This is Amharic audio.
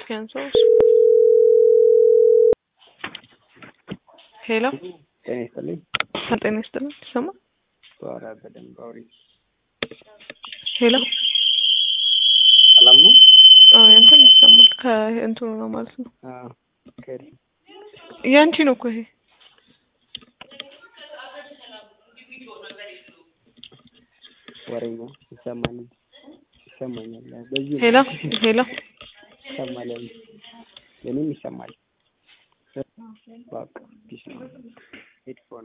እስኪ አንሳው። ሄሎ ጤና ይስጥልኝ። ጤና ይስጥልኝ። ይሰማል? ኧረ በደንብ አውሪ። ሄሎ ሰላም ነው? አዎ ያንተም ይሰማል። ከእንትኑ ነው ማለት ነው። አዎ ከሪ ያንቺ ነው እኮ ይሄ። ወሬኛ ይሰማል ይሰማኛል። በዚህ ሄሎ ሄሎ ይሰማል። የኔም ይሰማል። በቃ ፒስ ነው። ሄድፎን